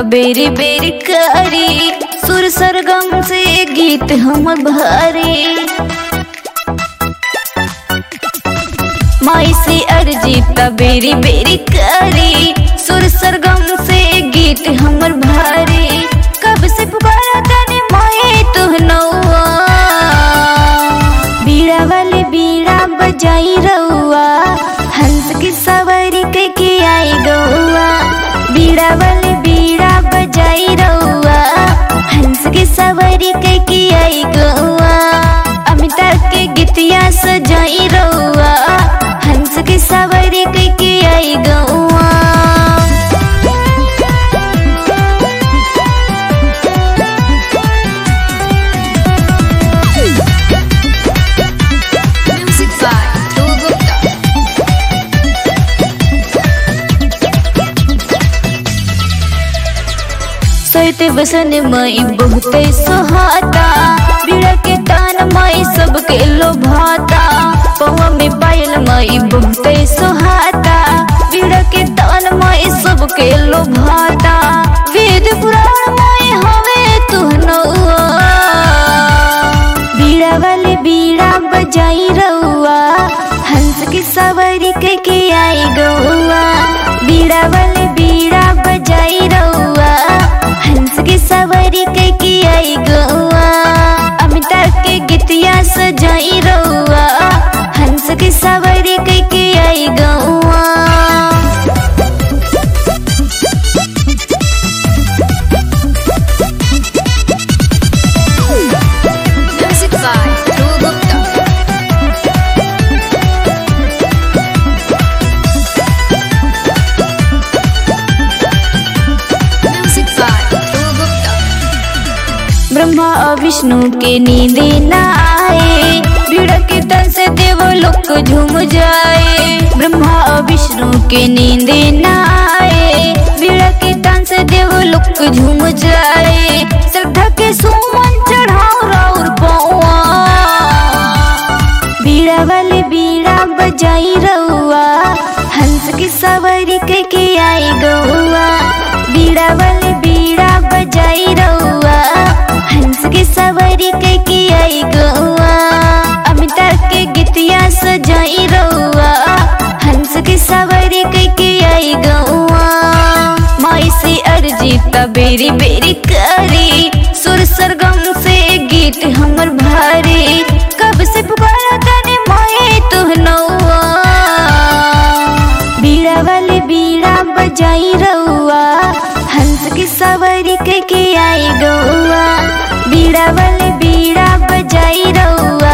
त बेरी बेरी करी सुर सरगम से गीत हम भारी माई से अर्जी त बेरी बेरी करी सुर सरगम से गीत हमर भारी कब से पुकारा तने माए तू नौआ बीड़ा वाले बीड़ा बजाई रउआ हंस की सवारी के के आई गौआ बीड़ा वाले बीड़ा बजाई रउआ हंस की सवारी के के आई गौआ अमिताभ के गीतिया सजाई रउआ हंस की सवारी के के आई गौआ Music by Dhruv Gupta. सोते बसन मई बहुते सोहाता बीड़ा के तान मई सबके लोभाता पवा में पायल मई बहुते सोहाता बीड़ा के तान मई सबके लोभाता वेद पुराण मई हवे तू नौआ बीड़ा वाले बीड़ा बजाई रउआ हंस की सवारी के के आई गौआ बीड़ा वाले बीड़ा बजाई रउआ हंस की सवारी के के आई गौआ अमिताभ के गीतिया सजाई रउआ हंस की सवारी के के आई गौआ Music by Dhruv Gupta. Music by Dhruv Gupta. Brahma और विष्णु के नींदे न आए भीड़ के तन से देव लोक झूम जाए ब्रह्मा और विष्णु के नींदे न आए भीड़ के तन से देव लोक झूम जाए श्रद्धा के सुमन चढ़ाओ राउर पौआ बीड़ा वाले बीड़ा बजाई रउआ हंस की सवारी के के आई गौआ बीड़ा वाले बीड़ा बजाई रउआ हंस की सवारी के के आई गौआ अमिताभ के गीतिया सजाई रउआ हंस की सवारी के के आई गौआ माई से अर्जी त बेरी बेरी करी सुर सरगम से गीत हमर भारी कब से पुकारा तने माए तू नौआ बीड़ा वाले बीड़ा बजाई रउआ हंस की सवारी के के आई गौआ बीड़ा वाले बीड़ा बजाई रउआ